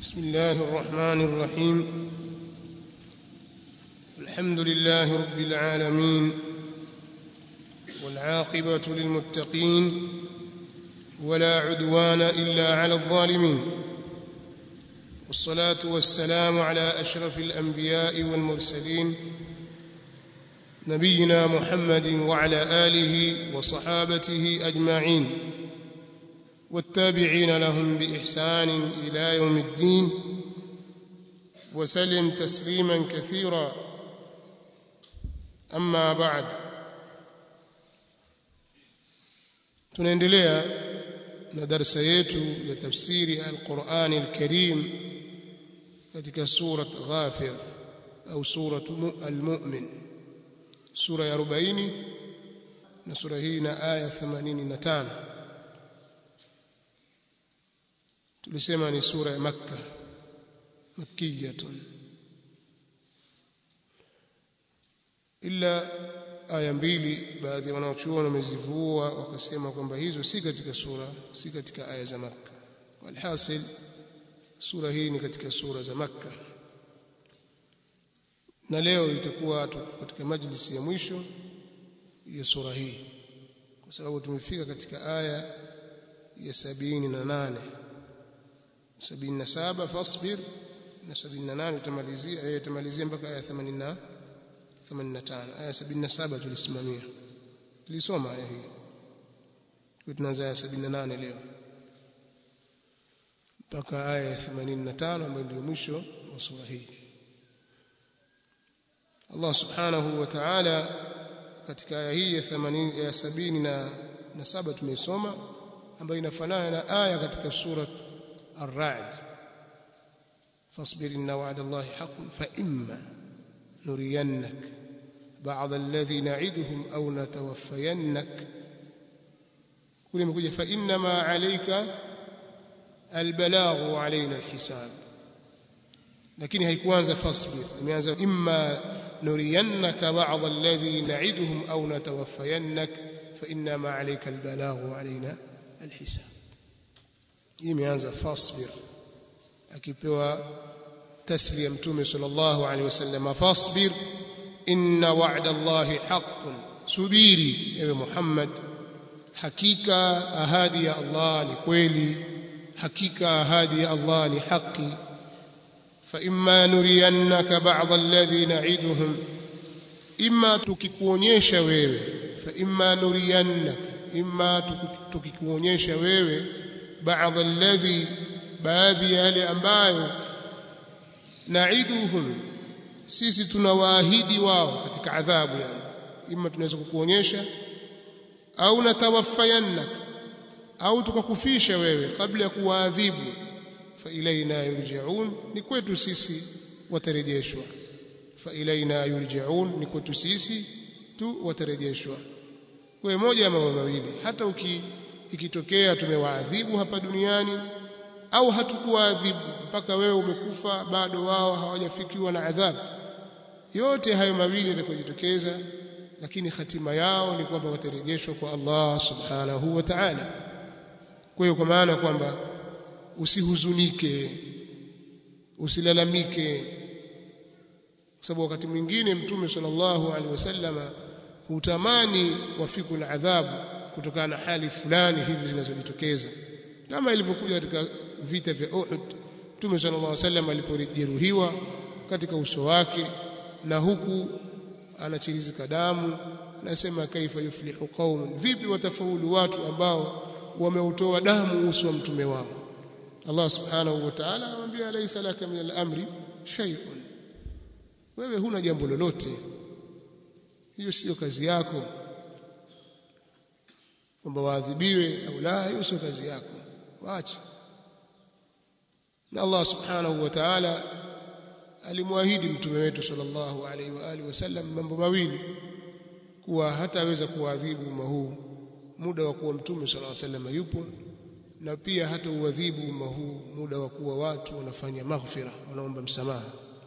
بسم الله الرحمن الرحيم الحمد لله رب العالمين والعاقبة للمتقين ولا عدوان إلا على الظالمين والصلاة والسلام على أشرف الأنبياء والمرسلين نبينا محمد وعلى آله وصحابته أجمعين والتابعين لهم بإحسان إلى يوم الدين وسلم تسليما كثيرا أما بعد tunaendelea na darasa yetu ya tafsiri al-Qur'an al-Karim katika sura Ghafir au sura al-Mu'min sura ya 40 na sura hii na aya 85 tulisema ni sura ya Makka makkiyatun illa aya mbili baadhi ya wanaochuoni wamezivua wakasema kwamba hizo si katika sura si katika aya za Makka walhasil sura hii ni katika sura za Makka na leo itakuwa katika majlisi ya mwisho ya sura hii kwa sababu tumefika katika aya ya sabini na nane sabini na saba fasbir na sabini na nane utamalizia eh utamalizia mpaka aya 80 85 aya 77 tulisimamia tulisoma aya hii kwa tunaanza aya 78 leo mpaka aya ya 85 ambayo ndio mwisho wa sura hii Allah subhanahu wa ta'ala katika aya hii ya 80 ya 70 na na saba tumeisoma ambayo inafanana na aya katika sura Ar-Ra'd fasbir inna wa'da Allahi haqqun fa imma nuriyannak ba'd alladhi na'iduhum aw natawaffayannak kule imekuja fa inna ma 'alayka albalaghu 'alayna alhisab lakini haikuanza fasbir imeanza imma nuriyannaka ba'd alladhi na'iduhum aw natawaffayannak fa inna ma 'alayka albalaghu 'alayna alhisab imeanza fasbir akipewa tasliya mtume sallallahu alaihi wasallam fasbir inna wa'da allahi haqqun subiri ewe muhammad hakika ahadi ya allah ni kweli hakika ahadi ya allah ni haki fa imma nuriyannaka ba'd alladhi na'iduhum imma tukikuonyesha wewe fa imma nuriyannaka imma tukikuonyesha wewe baadhi alladhi baadhi ya yale ambayo naiduhum sisi tunawaahidi wao katika adhabu yani ima tunaweza kukuonyesha au natawaffayannak au tukakufisha wewe kabla ya kuwaadhibu fa ilaina yurjaun ni kwetu sisi watarejeshwa fa ilaina yurjaun ni kwetu sisi tu watarejeshwa kwa moja ya mambo mawili hata uki ikitokea tumewaadhibu hapa duniani au hatukuwaadhibu mpaka wewe umekufa bado wao hawajafikiwa na adhabu yote hayo mawili yatakayojitokeza lakini hatima yao ni kwamba watarejeshwa kwa Allah subhanahu wa ta'ala kwa hiyo kwa maana kwamba usihuzunike usilalamike kwa sababu wakati mwingine mtume sallallahu alaihi wasallama hutamani wafiku na adhabu kutokana na hali fulani hivi zinazojitokeza kama ilivyokuja katika vita vya Uhud Mtume sallallahu alaihi wasallam alipojeruhiwa katika uso wake na huku anachirizika damu anasema kaifa yuflihu qaumun vipi watafaulu watu ambao wameutoa damu uso wa mtume wao Allah subhanahu wa ta'ala anamwambia laysa laka min al-amri shay'un wewe huna jambo lolote hiyo sio kazi yako kwamba waadhibiwe au la hiyo sio kazi yako waache na Allah subhanahu wa ta'ala alimwahidi mtume wetu sallallahu alaihi wa alihi wasallam mambo mawili kuwa hataweza kuadhibu umma huu muda wa kuwa mtume sallallahu alaihi wasallam yupo na pia hata uadhibu umma huu muda wa kuwa watu wanafanya maghfira wanaomba msamaha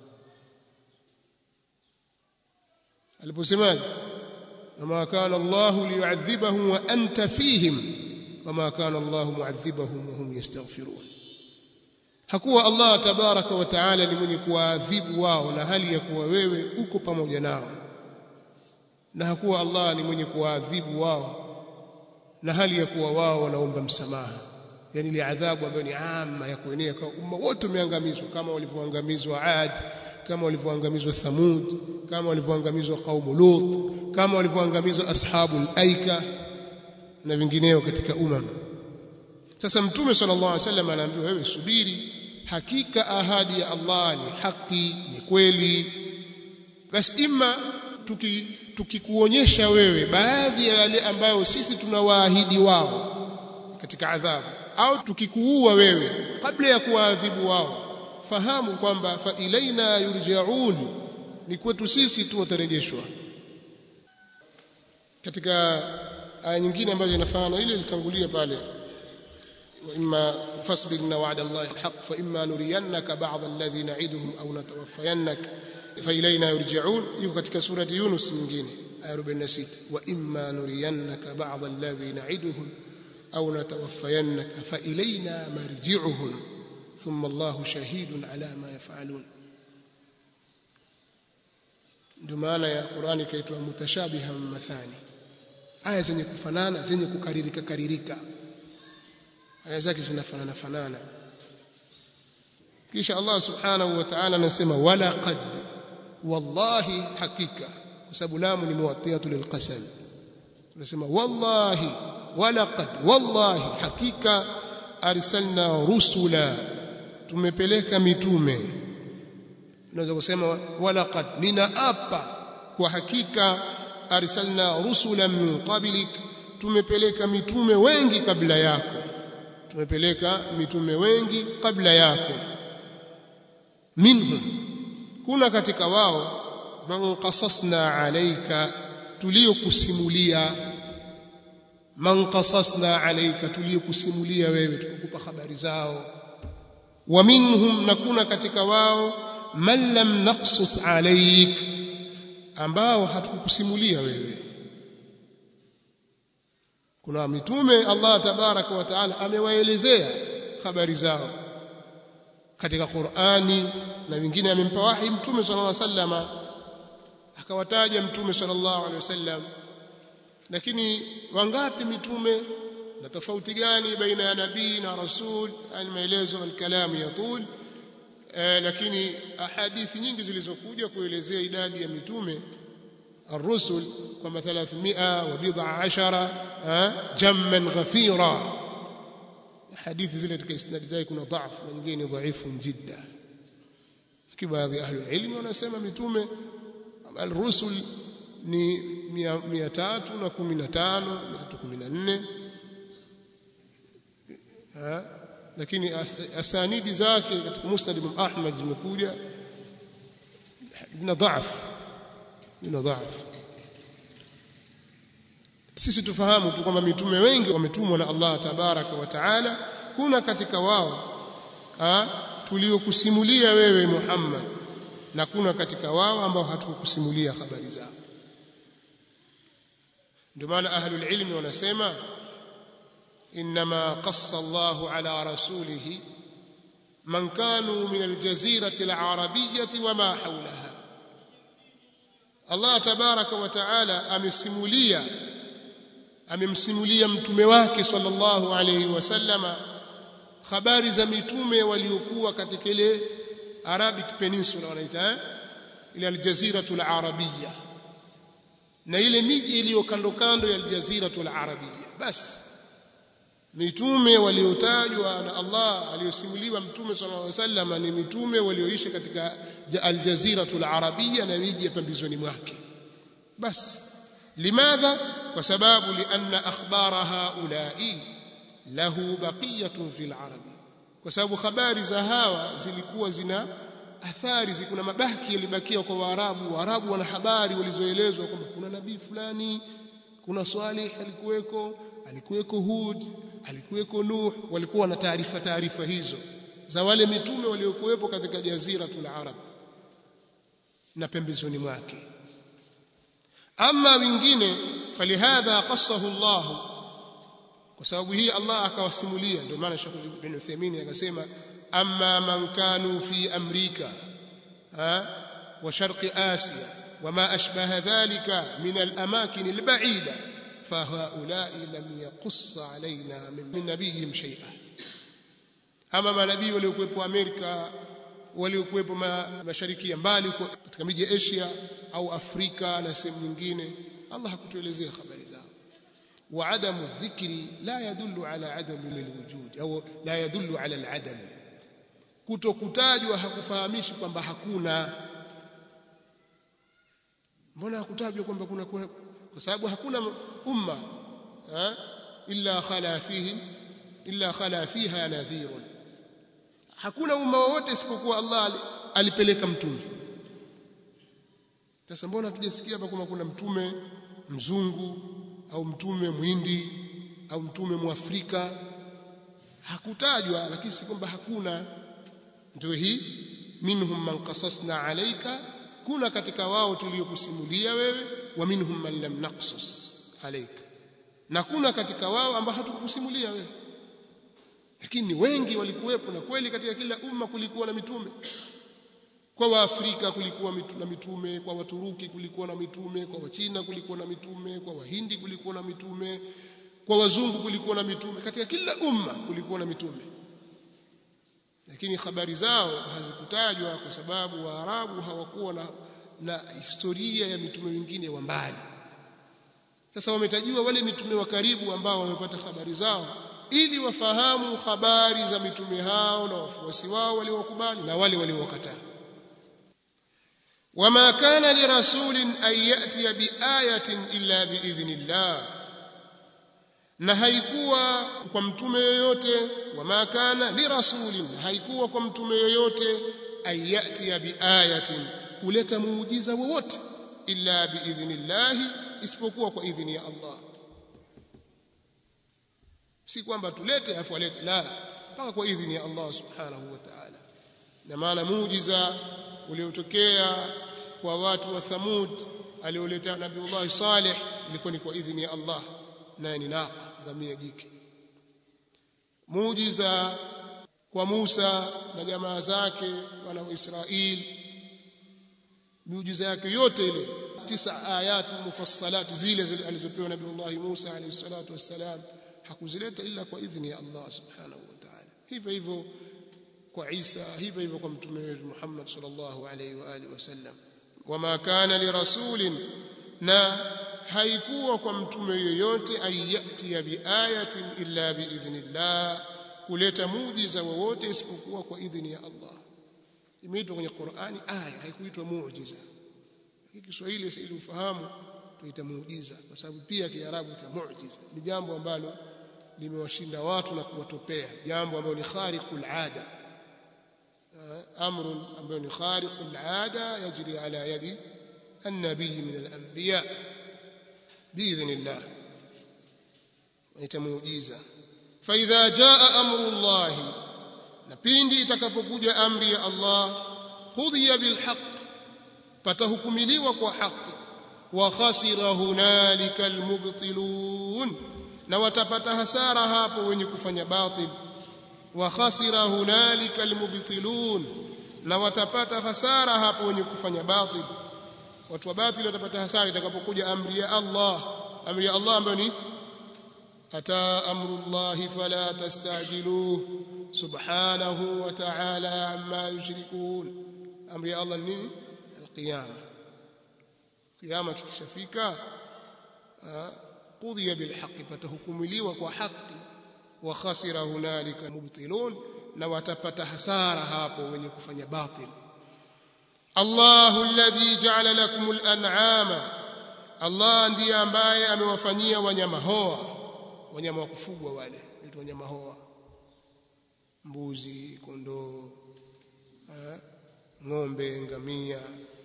aliposemaje wama kana Allahu liyu'adhibahum wa anta fihim wama kana Allahu mu'adhibahum wa hum yastaghfirun hakuwa Allah tabaraka wa taala ni mwenye kuwaadhibu wao na hali ya kuwa wewe uko pamoja nao na hakuwa Allah ni mwenye kuwaadhibu wao na hali ya kuwa wao wanaomba msamaha yani ile adhabu ambayo ni ama ya kuenea kwa umma wote umeangamizwa kama walivyoangamizwa Ad kama walivyoangamizwa Thamud kama walivyoangamizwa qaumu Lut kama walivyoangamizwa ashabul aika na vingineo katika umam sasa mtume sallallahu alaihi wasallam anaambiwa wewe subiri hakika ahadi ya Allah ni haki ni kweli basi ima tuki tukikuonyesha wewe baadhi ya yale ambayo sisi tunawaahidi wao katika adhabu au tukikuua wewe kabla ya kuwaadhibu wao fahamu kwamba fa ilaina yurjaun ni kwetu sisi tu watarejeshwa katika aya nyingine ambazo inafanana ile ilitangulia pale وإما فاصبر إن وعد الله حق فإما نرينك بعض الذي نعدهم أو نتوفينك فإلينا يرجعون يو katika سورة يونس nyingine aya 46 وإما نرينك بعض الذي نعدهم أو نتوفينك فإلينا مرجعهم ثم الله شهيد على ما يفعلون ndio maana ya Qur'ani ikaitwa mutashabiha mathani aya zenye kufanana zenye kukaririka karirika aya zake zinafanana fanana kisha Allah subhanahu wa ta'ala anasema wala qad wallahi hakika kwa sababu lamu ni muwattiyatu lilqasam tunasema wallahi wala qad wallahi hakika arsalna rusula tumepeleka mitume unaweza kusema wala qad ninaapa kwa hakika arsalna rusula min qablik tumepeleka mitume wengi kabla yako tumepeleka mitume wengi kabla yako minhum kuna katika wao man qasasna alayka tuliokusimulia man qasasna alayka tuliokusimulia wewe tukukupa habari zao wa minhum na kuna katika wao man lam naqsus alayk ambao hatukukusimulia wewe kuna mitume Allah tabaraka wa taala amewaelezea habari zao katika Qur'ani na wengine amempa wahi mtume sallallahu alaihi wasallam akawataja mtume sallallahu alaihi wasallam lakini wangapi mitume na tofauti gani baina ya nabii na rasul yani maelezo al-kalam yatul eh, lakini ahadithi nyingi zilizokuja kuelezea idadi ya mitume الرسل كما 300 وبضع عشر جما غفيرا حديث زي katika isnad zake kuna dhaifu na nyingine dhaifu jidda kibaadhi ahli ilmi wanasema mitume al-rusul ni 315 314 lakini asanidi zake katika musnad Imam Ahmad zimekuja zina dhaifu lina dhaifu sisi tufahamu tu kwamba mitume wengi wametumwa na Allah tabaraka wa taala kuna katika wao tuliokusimulia wewe Muhammad na kuna katika wao ambao hatukukusimulia habari zao ndio maana ahlul ilmi wanasema inma qassa Allahu ala rasulihi man kanu min aljazirati alarabiyyah wama hawlaha Allah tabaraka wa taala amesimulia amemsimulia mtume wake sallallahu alayhi wasallama habari za mitume waliokuwa katika ile Arabic Peninsula wanaita eh? ile aljaziratul arabia na ile miji iliyo kando kando ya aljaziratul arabia basi mitume waliotajwa na Allah aliyosimuliwa mtume sallallahu alaihi wasallam ni mitume walioishi katika aljaziratul arabia na miji ya pembezoni mwake basi limadha kwa sababu lianna akhbara haulai lahu baqiyatun fil arabi kwa sababu habari za hawa zilikuwa zina athari zikuna mabaki yalibakia kwa waarabu waarabu wana habari walizoelezwa kwamba kuna nabii fulani kuna Salih alikuweko alikuweko Hud alikuweko Nuh walikuwa na taarifa taarifa hizo za wale mitume waliokuwepo katika jaziratul arab na pembezoni mwake ama wengine falihadha qassahu Allah kwa sababu hii Allah akawasimulia ndio maana Sheikh bin Uthaymeen akasema amma man kanu fi amrika ha wa sharqi asia wama ashbaha dhalika min al-amakin al-ba'ida فهؤلاء لم يقص علينا من نبيهم شيئا ama manabii waliokuwepo Amerika waliokuwepo mashariki ya mbali katika miji ya Asia au Afrika na sehemu nyingine Allah hakutuelezea habari zao wa adamu dhikri la yadullu ala adam alwujud au la yadullu ala aladam kutokutajwa hakufahamishi kwamba hakuna mbona hakutajwa kwamba kuna, kuna kwa sababu hakuna umma ha? illa khala fihi illa khala fiha nadhirun hakuna umma wowote isipokuwa Allah alipeleka mtume sasa mbona hatujasikia hapa kama kuna mtume mzungu au mtume mwindi au mtume mwafrika hakutajwa lakini si kwamba hakuna ndio hii minhum man qasasna alayka kuna katika wao tuliokusimulia wewe wa minhum man lam naqsus alayka na kuna katika wao ambao hatukukusimulia wewe lakini wengi walikuwepo na kweli katika kila umma kulikuwa na mitume kwa waafrika kulikuwa na mitume kwa waturuki kulikuwa na mitume kwa wachina kulikuwa na mitume kwa wahindi kulikuwa na mitume kwa wazungu kulikuwa na mitume katika kila umma kulikuwa na mitume lakini habari zao hazikutajwa kwa sababu waarabu hawakuwa na, na historia ya mitume wengine wa mbali sasa wametajiwa wale mitume wa karibu ambao wamepata habari zao ili wafahamu habari za mitume hao na wafuasi wao waliokubali na wale waliowakataa wama kana lirasulin an yatiya biayatin illa biidhnillah na haikuwa kwa mtume yoyote wama kana lirasulin haikuwa kwa mtume yoyote an yatiya biayatin kuleta muujiza wowote illa biidhnillah isipokuwa kwa idhini ya Allah si kwamba tulete afu alete la mpaka kwa idhini ya Allah subhanahu wa ta'ala na maana muujiza uliotokea kwa watu wa Thamud alioleta Nabiullah Saleh ilikuwa ni kwa idhini ya Allah naye ni naqa ngamia jike muujiza kwa Musa na jamaa zake wana wa Israeli miujiza yake yote ile tisa ayat mufassalat zile zile alizopewa Nabiullah Musa alayhi salatu wassalam hakuzileta ila kwa idhini ya Allah subhanahu wa ta'ala hivyo hivyo kwa Isa hivyo hivyo kwa mtume wetu Muhammad sallallahu alayhi wa alihi wasallam wama kana lirasulin na haikuwa kwa mtume yoyote ayati biayatin illa biidhnillah kuleta muujiza wowote isipokuwa kwa idhini ya Allah imeitwa kwenye Qur'ani aya haikuitwa muujiza Kiswahili sasa ili ufahamu tuita muujiza kwa sababu pia Kiarabu ita muujiza ni jambo ambalo limewashinda watu na kuwatopea jambo ambalo ni khariqul ada amr ambayo ni khariqul ada yajri ala yadi النبي من الأنبياء بإذن الله يتموجيزا فإذا جاء أمر الله نبيندي itakapokuja amri ya Allah qudhiya bilhaq patahukumiliwa kwa haki wa khasira hunalika almubtilun na watapata hasara hapo wenye kufanya batil wa khasira hunalika almubtilun na watapata hasara hapo wenye kufanya batil watu wa batili watapata hasara itakapokuja amri ya Allah amri ya Allah ambayo ni ata amrullahi fala tastajiluhu subhanahu wa ta'ala amma yushrikun amri ya Allah nini alqiyama qiyama kikishafika qudhiya bilhaqqi patahukumiliwa kwa haki wa khasira hunalika mubtilun na watapata hasara hapo wenye kufanya batil Allahu alladhi ja'ala lakum al-an'ama Allah ndiye ambaye amewafanyia wanyama hoa wanyama wa kufugwa wale ni wanyama hoa mbuzi kondoo ng'ombe ngamia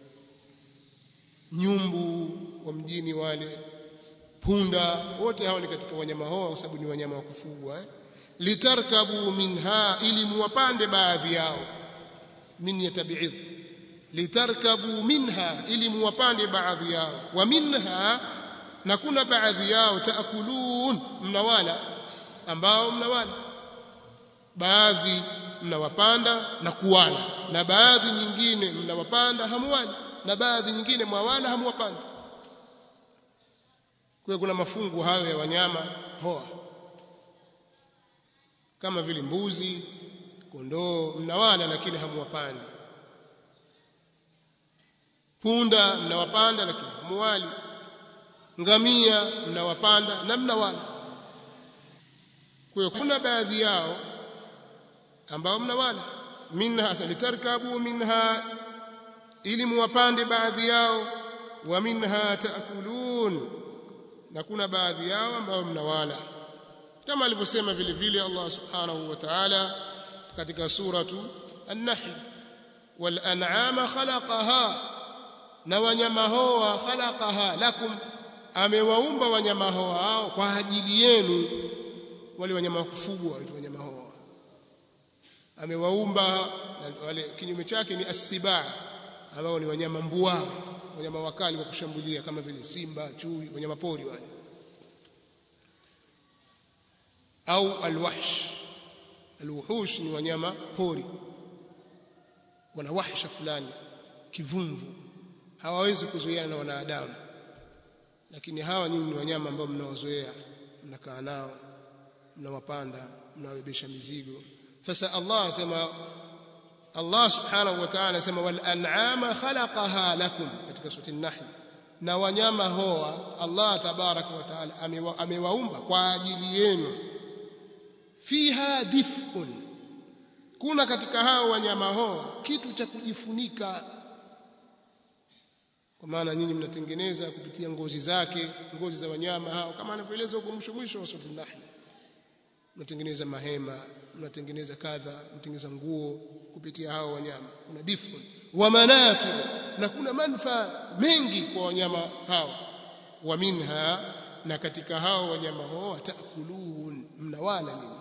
nyumbu wa mjini wale punda wote hao ni katika wanyama hoa kwa sababu ni wanyama wa kufugwa eh? litarkabu minha ili muwapande baadhi yao min yatabi'idh litarkabu minha ili muwapande baadhi yao wa minha na kuna baadhi yao taakulun mnawala ambao mnawala baadhi mnawapanda na kuwala na baadhi nyingine mnawapanda hamuwali na baadhi nyingine mwawala hamuwapanda kwa kuna mafungu hayo ya wanyama hoa kama vile mbuzi kondoo mnawala lakini hamuwapandi punda mnawapanda lakini hamuwali ngamia mnawapanda na mnawala kwa hiyo kuna baadhi yao ambao mnawala minha salitarkabu minha ili muwapande baadhi yao wa minha taakulun na kuna baadhi yao ambao mnawala kama alivyosema vile vile Allah subhanahu wa ta'ala katika suratu an-nahl wal an'ama khalaqaha na wanyama hoa khalaqaha lakum amewaumba wanyama hoa hao kwa ajili yenu wale wanyama wa kufugwa wale wanyama hoa amewaumba na wale kinyume chake ni as-sibaa ambao ni wanyama mbuao wanyama wakali wa kushambulia kama vile simba chui wanyama pori wale au alwahsh alwuhush ni wanyama pori wana wahsha fulani kivumvu hawawezi kuzoeana na wanadamu lakini hawa nyinyi ni wanyama ambao mnawazoea mnakaa nao mnawapanda mnawabebesha mizigo sasa Allah anasema Allah subhanahu wa ta'ala anasema wal an'ama khalaqaha lakum katika sura an-nahl na wanyama hoa Allah tabaraka wa ta'ala amewaumba kwa ajili yenu fiha dif'un kuna katika hao wanyama hoa kitu cha kujifunika kwa maana nyinyi mnatengeneza kupitia ngozi zake ngozi za wanyama hao kama anavyoeleza huko mwisho mwisho wa sura an-nahl mnatengeneza mahema mnatengeneza kadha mnatengeneza nguo kupitia hao wanyama kuna difun wa manafi na kuna manufaa mengi kwa wanyama hao wa minha na katika hao wanyama hao taakulun mnawala nini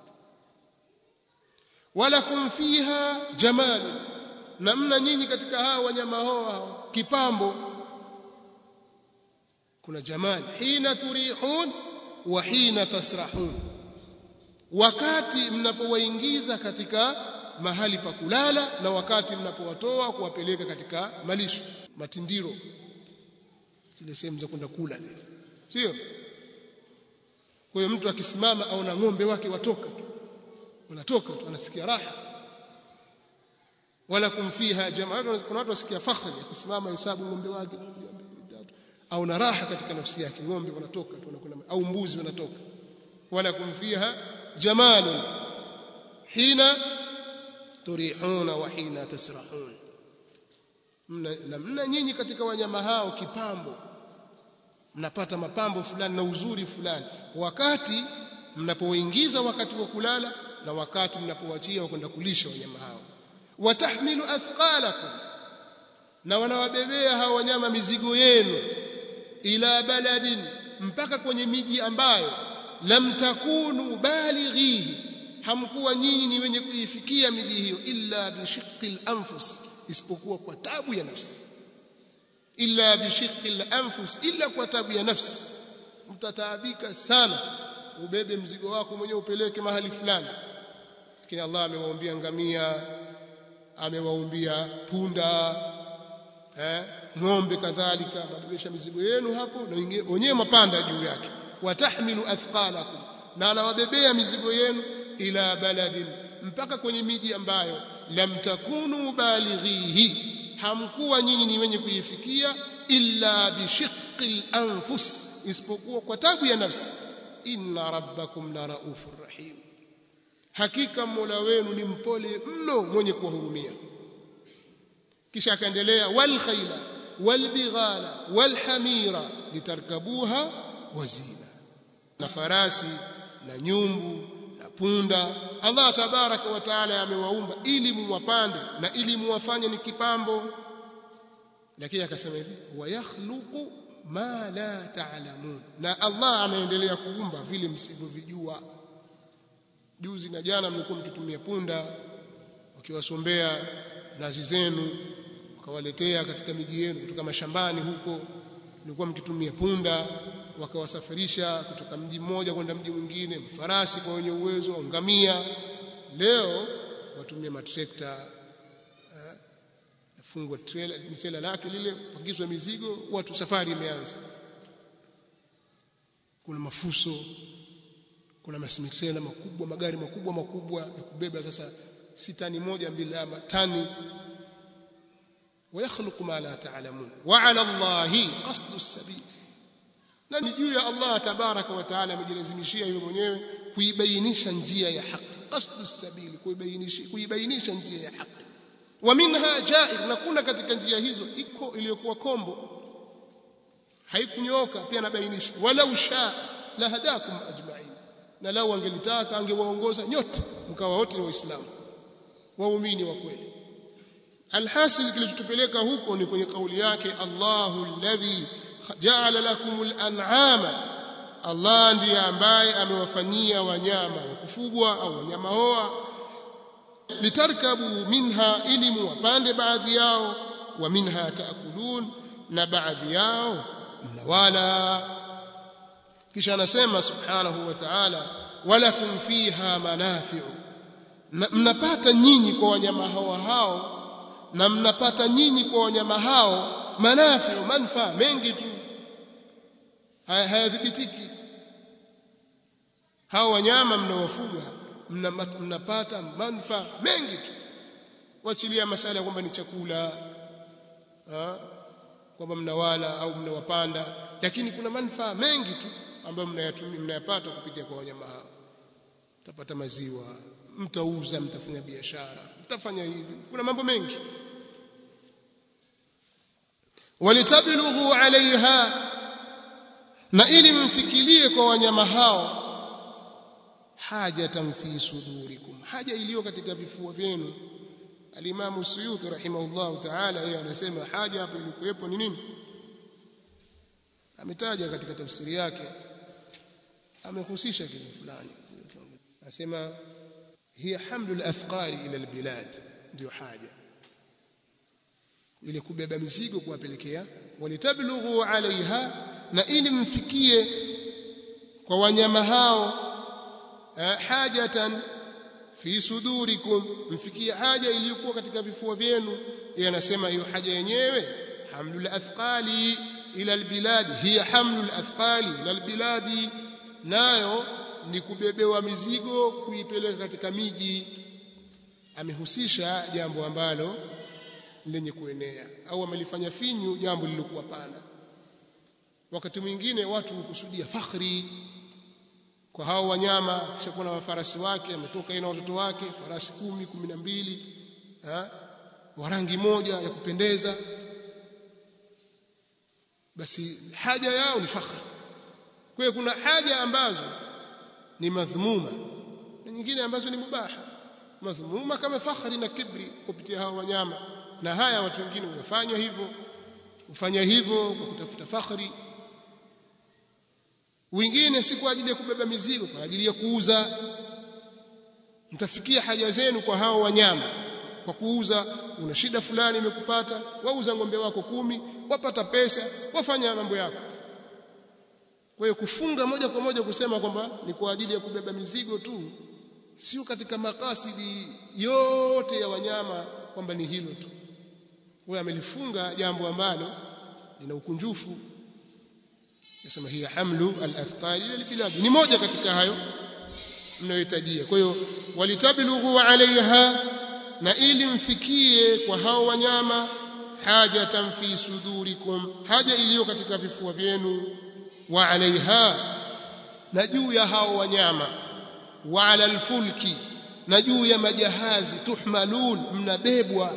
walakum fiha jamal na mna nyinyi katika hao wanyama hao kipambo kuna jamal hina turihun wa hina tasrahun wakati mnapowaingiza katika mahali pa kulala na wakati mnapowatoa kuwapeleka katika malisho matindiro zile sehemu za kwenda kula zile sio kwa hiyo mtu akisimama au na ng'ombe wake watoka tu wanatoka tu anasikia raha wala kumfiha jamaa kuna watu wasikia fakhri akisimama hesabu ng'ombe wake au na raha katika nafsi yake ng'ombe wanatoka tu wanakwenda au mbuzi wanatoka wala kumfiha jamalun hina turihuna wa hina tasrahun mna na mna nyinyi katika wanyama hao kipambo mnapata mapambo fulani na uzuri fulani wakati mnapoingiza wakati wa kulala na wakati mnapowachia kwenda kulisha wanyama hao watahmilu athqalakum na wanawabebea hao wanyama mizigo yenu ila baladin mpaka kwenye miji ambayo lam takunu balighihi hamkuwa nyinyi ni wenye kuifikia miji hiyo illa bishiqqil anfus isipokuwa kwa tabu ya nafsi illa bishiqqil anfus illa kwa tabu ya nafsi mtataabika sana ubebe mzigo wako mwenyewe upeleke mahali fulani lakini Allah amewaambia ngamia amewaumbia punda eh ng'ombe kadhalika mabebesha mizigo yenu hapo na wenyewe mapanda juu yake watahmilu athqalakum na anawabebea mizigo yenu ila baladin mpaka kwenye miji ambayo lam takunu balighihi hamkuwa nyinyi ni wenye kuifikia illa bishiqqil anfus isipokuwa kwa tabu ya nafsi inna rabbakum la raufur rahim hakika mola wenu ni mpole mno mwenye kuwahurumia kisha akaendelea wal khayla wal bighala wal hamira litarkabuha wazina na farasi na nyumbu na punda Allah tabaraka wa taala amewaumba ili muwapande na ili muwafanye ni kipambo lakini akasema hivi wa yakhluqu ma la ta'lamun na Allah anaendelea kuumba vile msivyovijua juzi na jana mlikuwa mkitumia punda wakiwasombea nazi zenu wakawaletea katika miji yenu kutoka mashambani huko mlikuwa mkitumia punda wakawasafirisha kutoka mji mmoja kwenda mji mwingine farasi kwa wenye uwezo ngamia leo watumie matrekta nafungwa trailer trailer lake lile pakizwa mizigo watu safari imeanza kuna mafuso kuna masimitrela makubwa magari makubwa makubwa ya kubeba sasa si tani moja mbili ama tani ويخلق ما لا تعلمون وعلى الله قصد السبيل na ni juu ya Allah tabaraka wa taala amejilazimishia yeye mwenyewe kuibainisha njia ya haki qasdu sabili kuibainisha kuibainisha njia ya haki wa minha jair na kuna katika njia hizo iko iliyokuwa kombo haikunyoka pia nabainisha walau shaa la hadakum ajma'in na lau angelitaka angewaongoza nyote mkawa wote ni waislamu waumini wa kweli alhasil kilichotupeleka huko ni kwenye kauli yake Allahu alladhi ja'ala lakumul an'ama Allah ndiye ambaye amewafanyia wanyama wa kufugwa au wanyama hoa litarkabu minha ili muwapande baadhi yao wa minha taakulun na baadhi yao mnawala kisha anasema subhanahu wa ta'ala walakum fiha manafi'u mnapata nyinyi kwa wanyama hao hao na mnapata nyinyi kwa wanyama hao manafi'u manfaa mengi tu hayadhibitiki hao wanyama mnaowafuga mnapata manufaa mengi tu wachilia masala kwamba ni chakula kwamba mnawala au mnawapanda lakini kuna manufaa mengi tu ambayo mnayatumia mnayapata kupitia kwa wanyama hao mtapata maziwa mtauza mtafanya biashara mtafanya hivi kuna mambo mengi walitablughu alaiha na ili mfikirie kwa wanyama hao hajatan fi sudurikum haja iliyo katika vifua vyenu alimamu suyuti rahimahullah ta'ala yeye anasema haja hapo ilikuwepo ni nini ametaja katika tafsiri yake amehusisha kitu fulani anasema hiya hamlul athqali ila albilad ndio haja ile kubeba mizigo kuwapelekea walitablughu alaiha na ili mfikie kwa wanyama hao hajatan fi sudurikum mfikie haja iliyokuwa katika vifua vyenu yeye anasema hiyo haja yenyewe hamlul athqali ila albilad hiya hamlul athqali ila albiladi nayo ni kubebewa mizigo kuipeleka katika miji amehusisha jambo ambalo lenye kuenea au amelifanya finyu jambo lilokuwa pana wakati mwingine watu hukusudia fakhri kwa hao wanyama kisha kuna wafarasi wake ametoka yeye na watoto wake farasi kumi kumi na mbili wa rangi moja ya kupendeza basi haja yao ni fakhri kwa hiyo kuna haja ambazo ni madhmuma na nyingine ambazo ni mubaha madhmuma kama fakhri na kibri kupitia hao wanyama na haya watu wengine wanafanya hivyo hufanya hivyo kwa kutafuta fakhri wengine si kwa ajili ya kubeba mizigo kwa ajili ya kuuza mtafikia haja zenu kwa hao wanyama kwa kuuza una shida fulani imekupata wauza ng'ombe wako kumi wapata pesa wafanya mambo yako kwa hiyo kufunga moja kwa moja kusema kwamba ni kwa ajili ya kubeba mizigo tu sio katika makasidi yote ya wanyama kwamba ni hilo tu kwa amelifunga jambo ambalo lina ukunjufu nasema hiya hamlu al-athqal ila al-bilad ni moja katika hayo mnayohitajia kwa hiyo walitablughu alaiha na ili mfikie kwa hao wanyama hajatan fi sudurikum haja iliyo katika vifua vyenu wa alaiha na juu ya hao wanyama wa ala alfulki na juu ya majahazi tuhmalun mnabebwa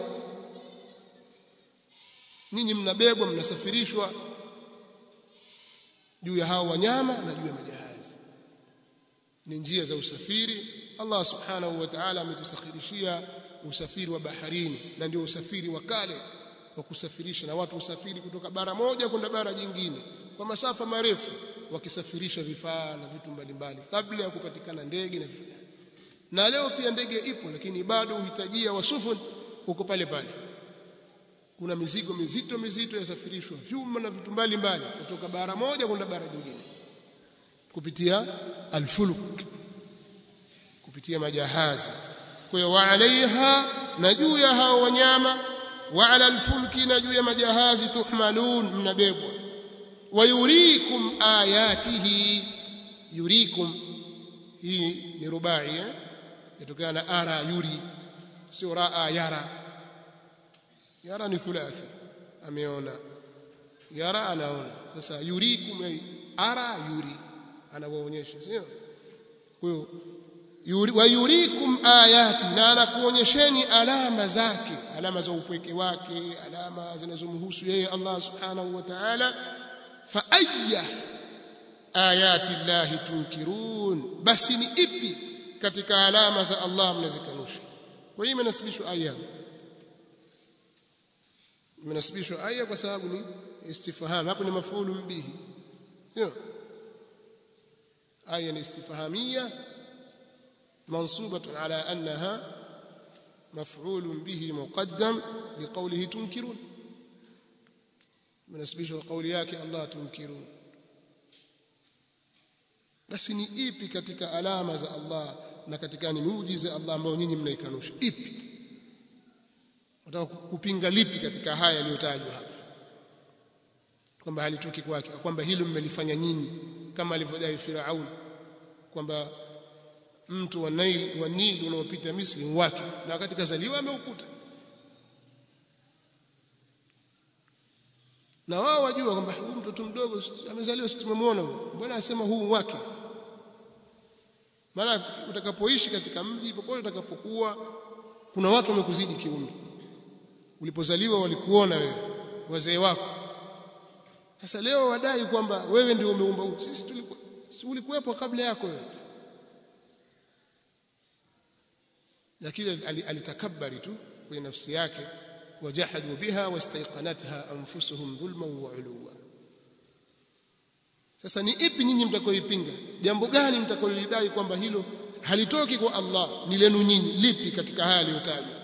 ninyi mnabebwa mnasafirishwa juu ya hao wanyama na juu ya majahazi ni njia za usafiri Allah subhanahu wa ta'ala ametusakhirishia usafiri wa baharini na ndio usafiri wa kale wa kusafirisha na watu usafiri kutoka bara moja kwenda bara jingine kwa masafa marefu wakisafirisha vifaa na vitu mbalimbali kabla ya kupatikana ndege na vitu na leo pia ndege ipo lakini bado uhitajia wasufun huko pale pale kuna mizigo mizito mizito yasafirishwa vyuma na vitu mbalimbali kutoka bara moja kwenda bara jingine kupitia alfuluk kupitia majahazi kwa hiyo wa alaiha na juu ya hao wanyama wa ala alfulki na juu ya majahazi tuhmalun mnabebwa wa yurikum ayatihi yurikum hii ni rubai eh yatokana na ara yuri sio raa yara yara ni thulathi ameona yara anaona sasa yurikum ara yuri anawaonyesha sio kwa hiyo yuri, wa yurikum ayati na anakuonyesheni alama zake alama za upweke wake alama zinazomhusu yeye Allah subhanahu wa ta'ala fa ayya ayati llahi tunkirun basi ni ipi katika alama za Allah mnazikanusha kwa hiyo imenasibishwa aya imenasibishwa aya kwa sababu ni istifham hapo ni mafulu bihi sio aya ni istifhamia منصوبة على أنها مفعول به مقدم لقوله تنكرون منسبشه قول yake Allah tunkirun basi ni ipi katika alama za Allah na katika ni muujiza Allah ambao nyinyi mnaikanusha ipi nataka kupinga lipi katika haya yaliyotajwa hapa kwamba halitoki kwake kwamba hilo mmelifanya nyinyi kama alivyodai Firaun kwamba mtu wa Nile wa Nile unaopita Misri wake na wakati kazaliwa ameukuta na wao wajua kwamba huyu mtoto mdogo amezaliwa tumemwona mbona asema huu wake maana utakapoishi katika mji popote utakapokuwa kuna watu wamekuzidi kiumri ulipozaliwa walikuona wewe wazee wako sasa leo wadai kwamba wewe ndio umeumba sisi tulikuwa ulikuwepo kabla yako wewe lakini alitakabari tu kwenye nafsi yake wajahadu biha wastaiqanatha anfusuhum dhulman wa uluwa sasa ni ipi nyinyi mtakoipinga jambo gani mtakolidai kwamba hilo halitoki kwa Allah ni lenu nyinyi lipi katika haya yaliyotajwa